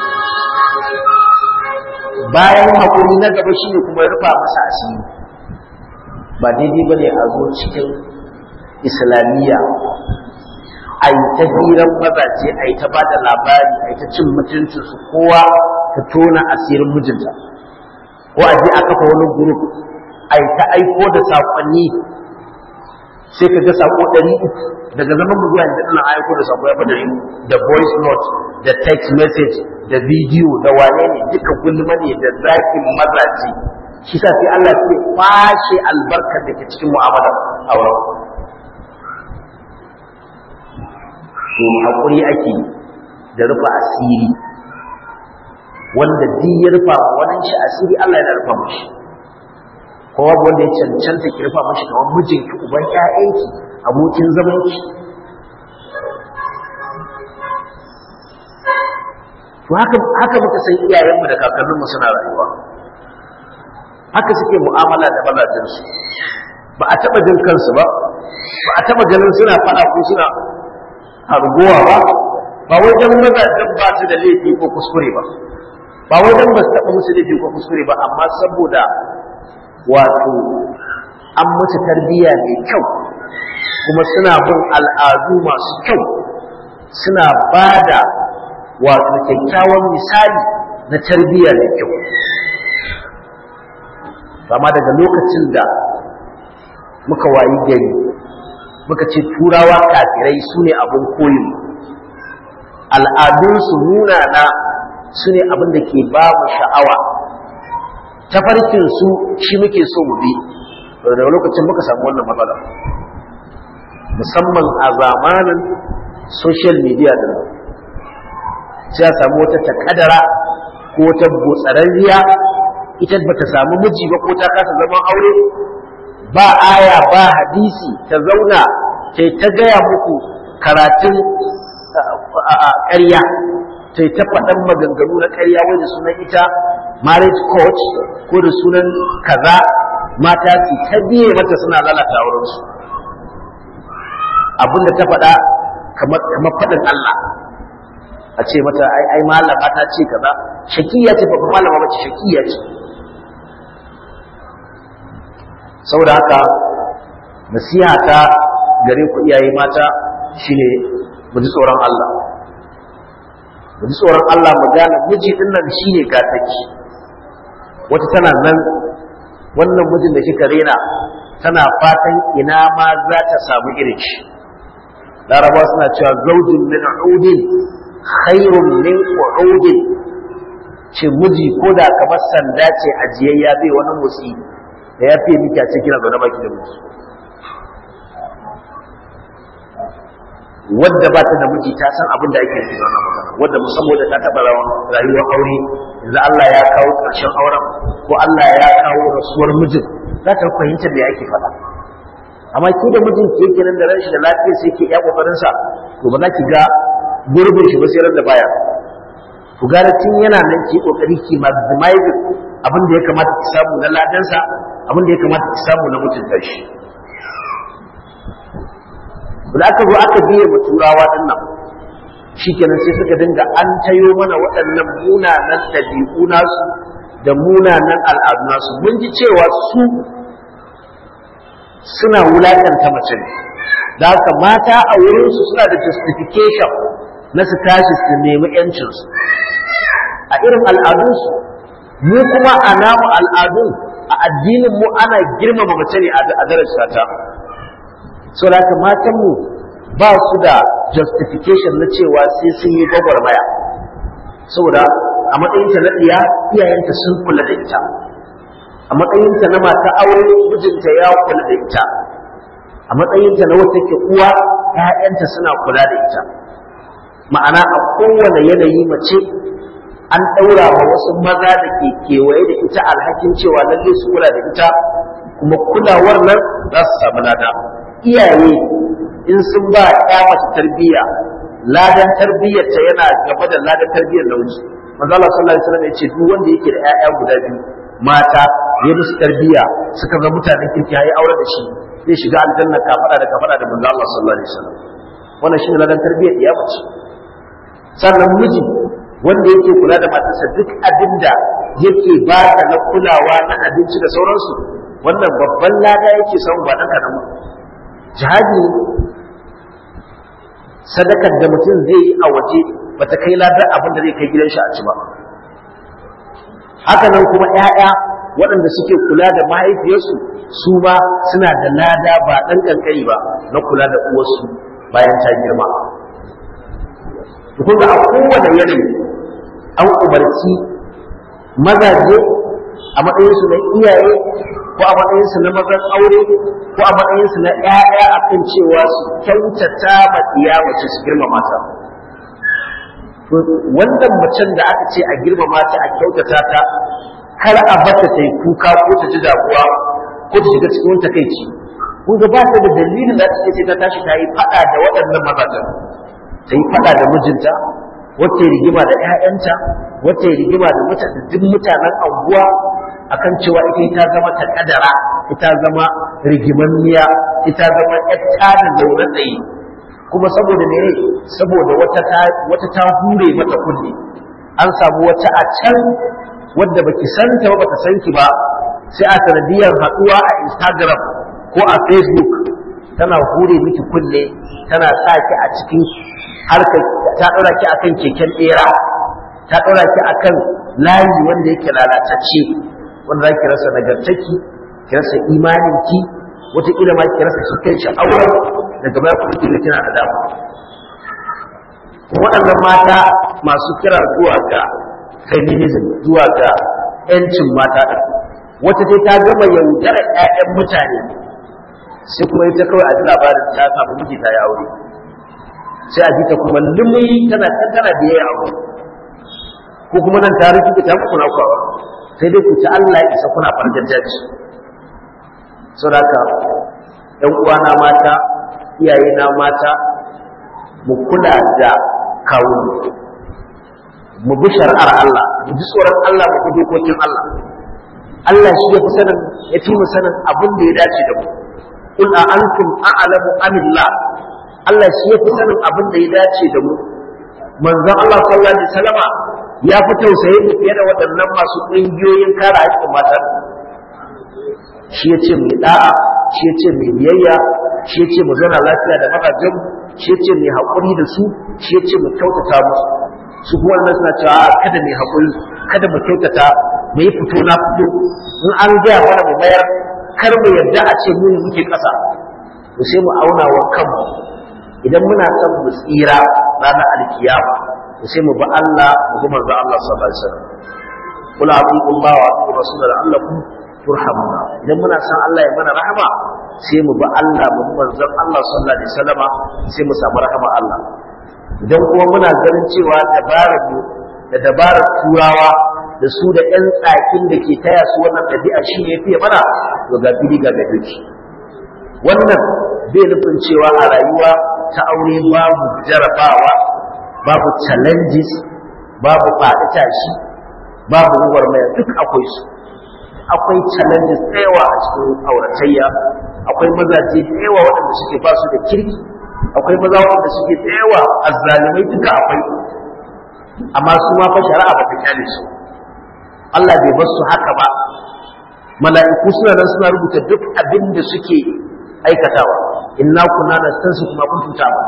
bayan haƙuri na gaba shine kuma ya rufa masa asiri ba daidai ba ne a zo cikin islamiyya a yi ta hirar mazaje a yi ta ba da labari a yi ta cin mutuncinsu kowa ta tona asirin mijinta ko a je a kafa wani gurup a yi ta aiko da saƙonni sai ka ga saƙo ɗari uku daga zaman mu zuwa yanzu ina aiko da saƙo ya fada da voice note da text message da bidiyo da wane ne duka gulma ne da zafin mazaje shi sa sai Allah sai kwashe albarkar da ke cikin mu'amalar auren to hakuri ake da rufa asiri wanda duk ya rufa wannan shi asiri Allah yana rufa mashi kowa wanda ya cancanta ki rufa mashi kamar mijinki uban ƴaƴanki abokin zamanki to haka haka muka san iyayenmu da kakanninmu suna rayuwa haka suke mu'amala da mazajensu ba a taɓa jin kansu ba ba a taɓa ganin suna faɗa ko suna harguwa ba ba wai dan mazajen ba su da laifi ko kuskure ba ba wai dan ba su taɓa musu laifi ko kuskure ba amma saboda wato an musu tarbiyya mai kyau kuma suna bin al'adu masu kyau suna ba da wato kyakkyawan misali na tarbiyya mai kyau amma daga lokacin da muka wayi gari muka ce turawa kafirai su ne abin koyin al'adunsu nuna na su ne abin da ke ba mu sha'awa tafarkinsu shi muke so mu bi daga lokacin muka samu wannan matsala musamman a zamanin social media din sai a samu wata takadara ko wata botsararriya ita ba ta samu miji ba ko ta kasa zaman aure ba aya ba hadisi ta zauna sai ta gaya muku karatun ƙarya sai ta faɗan maganganu na ƙarya wai da sunan ita marriage coach ko da sunan kaza mata su ta biye mata suna lalata aurensu abinda ta faɗa kamar faɗin Allah a ce mata ai ai malama ta ce kaza shakiya ce ba malama ba ce shakiya ce saboda haka nasiha ta gare ku iyaye mata shine mu ji tsoron Allah mu ji tsoron Allah mu gane miji din nan shine gataki wata tana nan wannan mijin da kika rena tana fatan ina ma za ta samu irin shi laraba suna cewa zaujin min udin khairun min qu'udin ce miji ko da kamar sanda ce ajiyayya bai wani motsi da ya fiye miki a ce kina zaune baki da miji wadda ba ta da miji ta san abin da ake nufi da wannan magana wadda musamman da ta taɓa rayuwar aure yanzu Allah ya kawo ƙarshen auren ko Allah ya kawo rasuwar mijin za ta fahimta me ake faɗa amma ki da mijin ki yake nan da ran shi da lafiya sai ke iya kokarin sa to ba za ki ga gurbin shi ba sai ran da baya ku gara tun yana nan ki kokari ki maximize abin da ya kamata ki samu na ladansa abin da ya kamata ki samu na mutunta shi da aka zo aka biye ma turawa din nan shikenan sai suka dinga an tayo mana waɗannan munanan ɗabi'u nasu da munanan al'adu nasu mun ji cewa su suna wulakanta mace ne da haka mata a wurinsu suna da justification na su tashi su nemi yancinsu a irin al'adunsu mu kuma a namu al'adun a addinin mu ana girmama mace ne a darajar ta so da haka matanmu ba su da justification na cewa sai sun yi gwagwarmaya saboda a matsayinta na ɗiya iyayenta sun kula da ita a matsayinta na mata aure mijinta ya kula da ita a matsayinta na wata ke uwa ‘ya'yanta suna kula da ita ma'ana a kowane yanayi mace an ɗaura wa wasu maza da ke kewaye da ita alhakin cewa lalle su kula da ita kuma kulawar nan za su samu lada iyaye in sun ba ya mace tarbiyya ladan tarbiyyarta yana gaba da ladan tarbiyyar namiji manzo Allah sallallahu alaihi wasallam ya ce duk wanda yake da ƴaƴa guda biyu mata ya musu tarbiyya suka ga mutanen kirki yayi aure da shi zai shiga aljanna kafada da kafada da manzo Allah sallallahu alaihi wasallam wannan shine ladan tarbiyyar ya mace sannan miji wanda yake kula da matarsa duk abinda yake ba ta na kulawa na abinci da sauransu wannan babban lada yake samu ba dan kadan jihadi sadakar da mutum zai yi a waje bata kai ladar abin da zai kai gidan shi a ci ba haka nan kuma 'ya'ya waɗanda suke kula da mahaifiyarsu su ma suna da lada ba ɗan ƙanƙani ba na kula da uwarsu bayan ta girma kun ga a kowane yanayi an umarci mazaje a matsayinsu na iyaye ko a matsayinsu na mazan aure ko a matsayinsu na ‘ya'ya a kan cewa su kyautata ma iya mace su girmama ta. Wannan macen da aka ce a girmama ta a kyautata ta, kar a bata ta yi kuka ko ta ji damuwa ko ta shiga cikin takaici. Kun ga ba ta da dalilin da ta ce ta tashi ta yi faɗa da waɗannan mazajen. Ta yi faɗa da mijinta, wata rigima da ‘ya'yanta, wata rigima da duk mutanen anguwa, akan cewa ita ta zama ta kadara ita zama rigimanniya ita zama yatta da zaune tsaye kuma saboda ne saboda wata ta wata ta hure mata kunne an samu wata a can wadda baki santa ba baka san ki ba sai a sanadiyar haduwa a Instagram ko a Facebook tana hure miki kunne tana sa ki a cikin harkar ta daura ki akan keken bera ta daura ki akan layi wanda yake lalatacce wanda za ki rasa nagartaki ki rasa imaninki wataƙila ma ki rasa shi kai sha'awar daga baya kuma ki kina da dama waɗannan mata masu kira zuwa ga feminism zuwa ga ‘yancin mata ɗin wata dai ta gama yaudara ‘ya'yan mutane sai kuma ita kawai a ji labarin ta samu miji ta yi aure sai a ji ta kuma lumi tana can tana biye aure ko kuma nan ta rufe ta muku na kwawa sai dai ku ci Allah ya isa kuna fargar jaji saboda ɗan uwana mata iyaye na mata mu kula da kawo mu bi shari'ar Allah mu ji tsoron Allah mu bi dokokin Allah Allah shi ya fi sanin ya fi mu sanin abin da ya dace da mu qul a antum a'lamu amillah Allah shi ya fi sanin abin da ya dace da mu manzon Allah sallallahu alaihi wasallama ya fi tausaye mu fiye da waɗannan masu ƙungiyoyin kare haƙƙin mata shi ya ce mai da'a shi ya ce mai biyayya shi ya ce mu zauna lafiya da mazajen shi ya ce mai haƙuri da su shi ya ce mu kyautata musu su kuma wannan suna cewa kada mai haƙuri kada mu kyautata mu yi fito na fito in an gaya mana mu mayar kar mu yarda a ce mu ne muke ƙasa to sai mu auna wa kanmu idan muna son mu tsira ranar alkiyama to sai mu bi Allah mu bi manzo Allah sallallahu alaihi wasallam kula abu Allah wa abu rasul la'allakum turhamuna idan muna son Allah ya mana rahama sai mu bi Allah mu bi manzon Allah sallallahu alaihi wasallam sai mu samu rahama Allah idan kuma muna ganin cewa dabarar mu da dabarar turawa da su da ƴan tsakin da ke taya su wannan ɗabi'a shi ne fiye mana to ga fili ga gadoki wannan bai nufin cewa a rayuwa ta aure babu jarabawa babu challenges babu faɗi tashi babu gwagwarmaya duk akwai su akwai challenges da yawa a cikin auratayya akwai mazaje da yawa waɗanda suke ba su da kirki akwai maza waɗanda suke da yawa azzalimai duka akwai amma su ma fa shari'a ba ta kyale su Allah bai bar su haka ba mala'iku suna nan suna rubuta duk abin da suke aikatawa inna kunna nastansu kuma kuntum ta'malun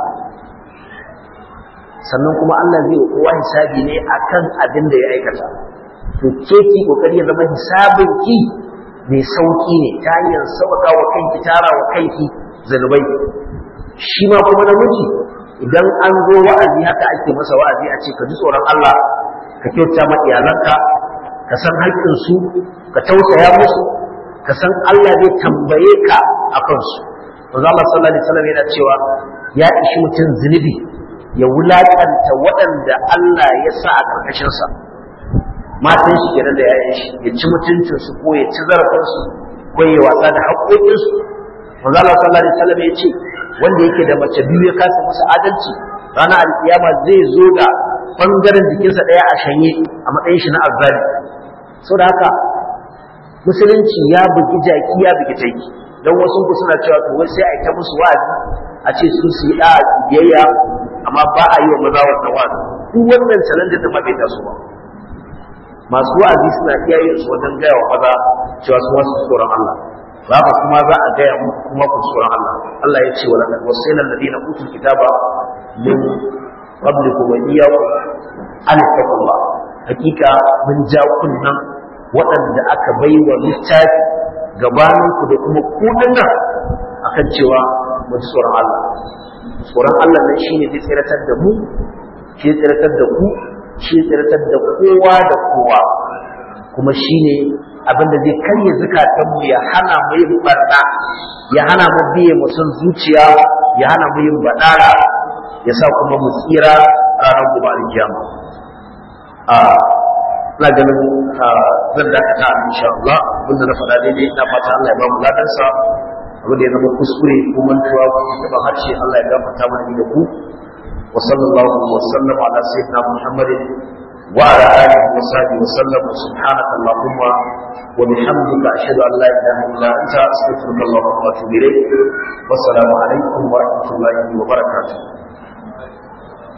sannan kuma Allah zai wa kowa hisabi ne akan abin da ya aikata to ke ki kokari ya zama hisabin ki mai sauki ne ta hanyar sauka wa kanki tara wa kanki zanubai shi ma kuma namiji idan an zo wa'azi haka ake masa wa'azi a ce ka ji tsoron Allah ka kyauta ma iyalanka ka san haƙƙinsu ka tausaya musu ka san Allah zai tambaye ka a kansu manzo Allah sallallahu alaihi wasallam yana cewa ya ishi mutum zunubi ya wulakanta waɗanda Allah ya sa a karkashin sa matan shi kenan da yayin shi ya ci mutuncin su ko ya ci zarafin su ko ya wasa da haƙoƙin su manzo Allah sallallahu alaihi wasallam ya ce wanda yake da mace biyu ya kasa musu adalci ranar alkiyama zai zo da bangaren jikinsa ɗaya a shanye a matsayin shi na azzali saboda haka musulunci ya bugi jaki ya bugi taiki don wasu ku suna cewa to wai sai a ta musu wa'azi a ce su su yi da biyayya amma ba a yi wa maza wannan wa'azi duk wannan challenge da ba bai taso ba masu wa'azi suna iya yin su wajen gaya wa maza cewa su wasu tsoron Allah ba ka kuma za a gaya muku kuma ku tsoron Allah Allah ya ce wa laqad wasayna alladhina utul kitaba min qablikum wa iyyakum an taqullah hakika mun ja kunnan waɗanda aka bai wa littafi gabaninku da kuma kudin nan akan cewa mu ji tsoron Allah tsoron Allah nan shine zai tsiratar da mu shi tsiratar da ku shi tsiratar da kowa da kowa kuma shine abin da zai karya zukatan mu ya hana mu yin barna ya hana mu biye mu son zuciya ya hana mu yin badara ya sa kuma mu tsira ranar gobe alkiyama a ina ganin zan dakata insha Allah abinda na faɗa daidai ina fata Allah ya ba mu ladan sa abinda ya zama kuskure ko mantuwa ko taɓa harshe Allah ya gafarta mana da ku wa sallallahu wa sallam ala sayyidina Muhammadin wa ala alihi wa sahbihi wa sallam subhanaka allahumma wa bihamdika ashhadu an la ilaha illa anta astaghfiruka wa atubu ilayk wa assalamu alaikum wa rahmatullahi wa barakatuh